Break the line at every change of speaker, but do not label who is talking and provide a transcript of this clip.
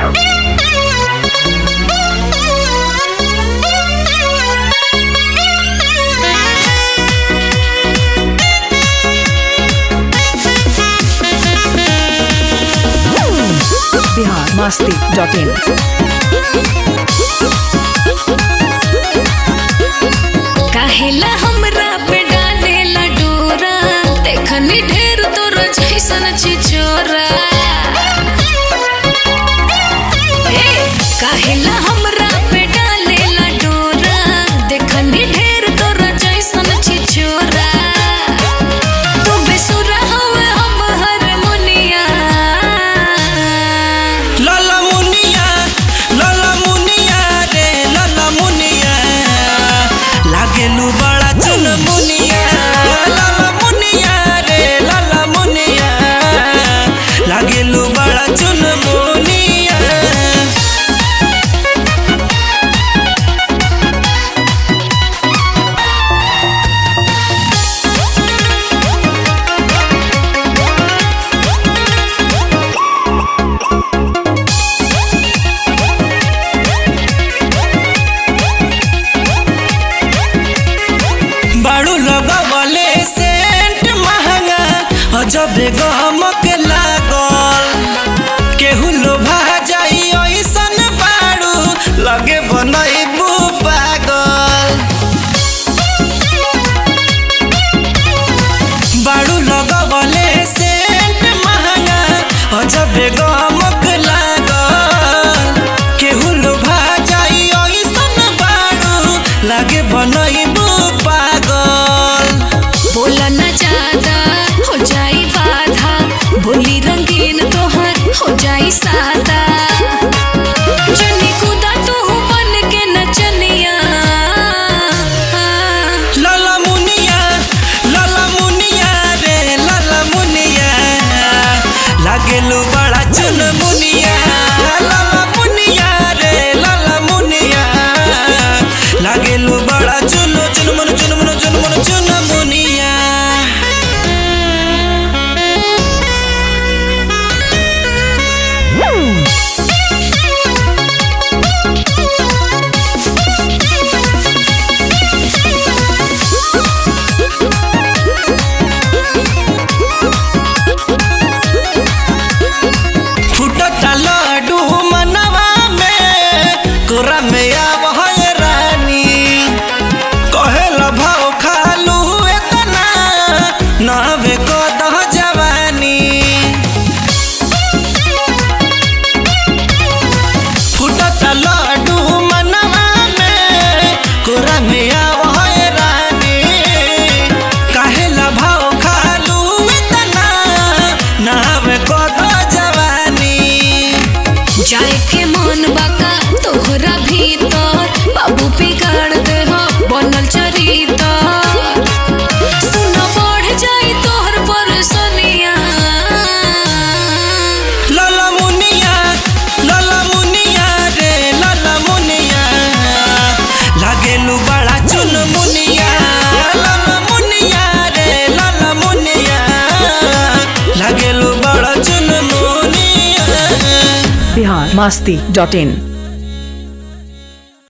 Bihar Masti dot in
काहेला हमरा पे डालेला डोरा देखनी ढेर तोर जैसन छिछोरा ए काहेला हमरा पे डालेला डोरा देखनी ढेर तोर जैसन छिछोरा तू बेसुरा हवे हम हारमोनिया
लाला मुनिया लाला मुनिया रे लाला मुनिया लागेलू बड़ा चुन मुनिया लाला मुनिया रे लाला मुनिया लागेलू बड़ा चुन मुनिया बाड़ू लगवले सेंट महंगा अजब गमक लागल केहू लोभा जाई ऐसन बाड़ू लगे बनैबू पागल बाड़ू लगवले सेंट महंगा अजब गमक लागल केहू लोभा जाई ऐसन बाड़ू लगे बनैबू पागल
बोला न ज्यादा हो जाई बाधा बोली रंगीन तोहर हो जाई सादा जनी कुदा तू बन के नचनिया
लाला मुनिया लाला मुनिया रे लाला मुनिया लागेलू बड़ा चुन मुनिया लाला मुनिया रे लाला मुनिया लागेलू बड़ा चुन चुन मन चुन मन चुन मन चुन मुनिया फुटता लड्डू मनवा में कोरा में आव है रानी कहेला भाव खालू एतना नहबे को दह जवानी फुटता लड्डू मनवा में कोरा में आव है रानी कहेला भाव खालू एतना नहबे को दह जवानी
जाए के मन बाका तोहरा भीतर बाबू बिगाड़ दे हो बनल चरितर सुन बढ़ जाई तोहर परसनिया
लाला मुनिया लाला मुनिया रे लाला मुनिया लागेलू बड़ा चुन मुनिया लाला मुनिया रे लाला मुनिया लागेलू बड़ा चुन मुनिया
बिहार मस्ती डॉट इन